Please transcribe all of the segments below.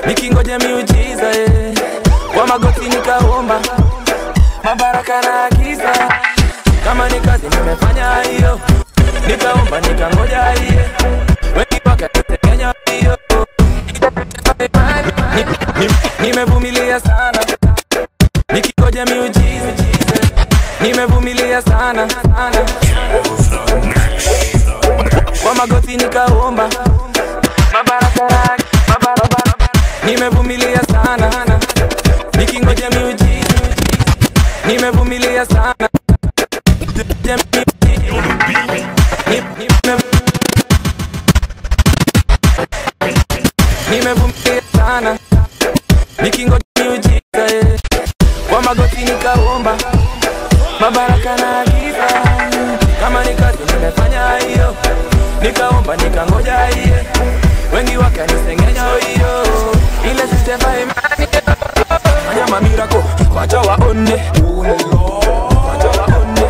nikingoja miujiza eh. kwa magoti nikaomba mabaraka na agiza kama ni kazi nimefanya hiyo nikaomba nikangoja hiyo wengi wakatekenya hiyo Ni- ni- nimevumilia sana nikingoja miujiza nimevumilia sana sana kwa magoti nikaomba mabaraka mabaraka nimevumilia sana nikingoja miujiza nimevumilia sana Ni- nime- nimevumilia sana nikingoja miujiza eh. kwa magoti nikaomba mabaraka na agiza kama ni kazi nimefanya hiyo nikaomba nikangoja hiyo wengi wakanisengenya hiyo ile sistefa imani fanya mamirako wacha waone wacha waone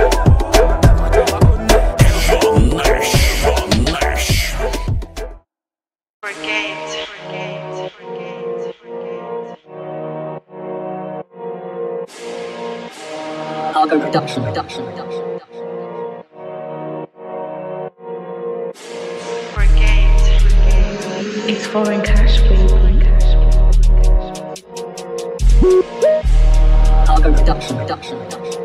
Algo production, production, production. It's foreign cash for you. Foreign cash. Algo production, production, production.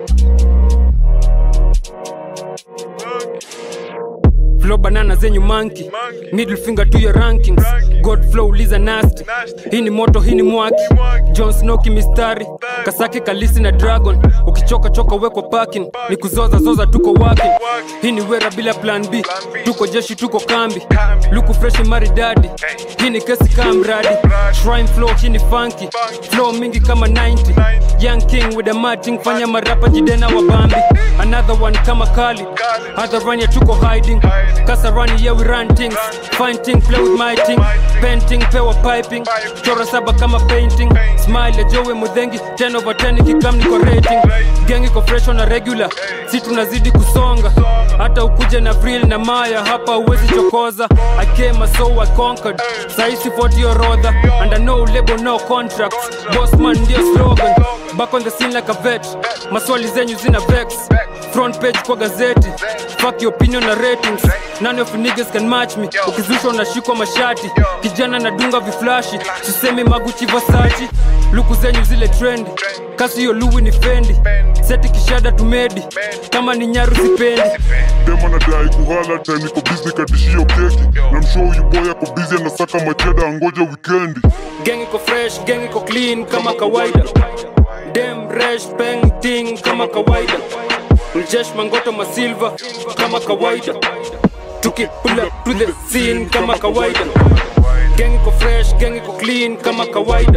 flow banana zenyu monkey middle finger to your rankings god flow uliza nasty hii ni moto hii ni mwaki john snow kimistari kasake kalisi na dragon ukichoka choka wekwa parking ni kuzoza zoza tuko working hii ni wera bila plan b tuko jeshi tuko kambi luku freshi maridadi hii ni kesi kaa mradi shrine flow hii ni funky flow mingi kama 90 young king with a matching fanya marapa jidena wa bambi another one kama kali other run ya tuko hiding kasa run yeah we run things fine thing play with my thing painting pewa piping chora saba kama painting smile ya jowe mudhengi 10 over 10 ikikam niko rating gengi ko fresh on a regular si tunazidi kusonga hata ukuje na vril na maya hapa uwezi chokoza i came so i conquered saisi 40 orodha and I no label no contracts bossman ndio slogan back on the scene like a vet maswali zenyu zina vex front page kwa gazeti fuck your opinion na ratings none of you niggas can match me ukizushwa unashikwa mashati kijana nadunga viflashi sisemi maguchi vasachi luku zenyu zile trendi kasi hiyo luwi ni fendi seti kishada tumedi kama ni nyaru sipendi dema nadai kuhala time niko busy katishio keki na mshow huyu boy ako busy anasaka macheda angoja wikendi gang iko fresh gang iko clean kama kawaida dem resh peng ting kama kawaida mjesh mangoto masilva kama kawaida tuki pull up to the scene kama kawaida gang iko fresh gang iko clean kama kawaida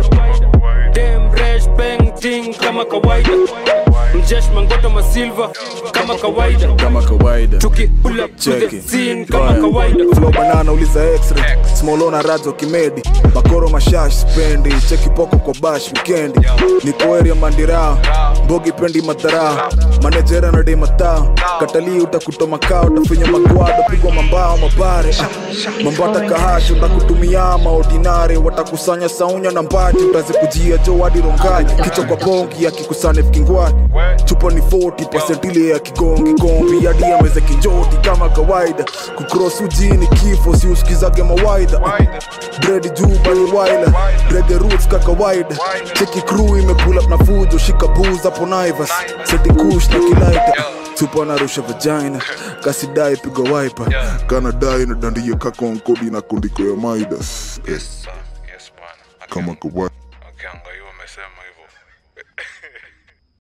dem resh peng ting kama kawaida mjesh mangoto masilva kama kawaida kama kawaida tuki pull up to the Cheki. scene kama kawaida flow banana uliza x-ray smolo na radzo kimedi makoro mashash spendi cheki poko kwa bash wikendi niko area mandira mbogi pendi madhara manejera na dei mataa katalii utakuta makao utafinya magwado pigwa mambao mabare ah, mambata kahashi utakutumia maordinare watakusanya saunya na mbati utazikujia jo hadi rongai kichwa kwa bongi akikusane vikingwani chupa ni 40 ile ya kigongi gombi hadi ameze kinjoti kama kawaida kukros ujini kifo si usikizage mawaidha dredi juba ni waila rege roots ka kawaida cheki crew imepull up na fujo shika booze hapo naivas seti kush na kilaita tupa narusha vagina kasidai piga wiper kanadai na dandie kakonkodi na kondiko ya maidas Yes, sir. Yes, bwana. kama kawaida Akianga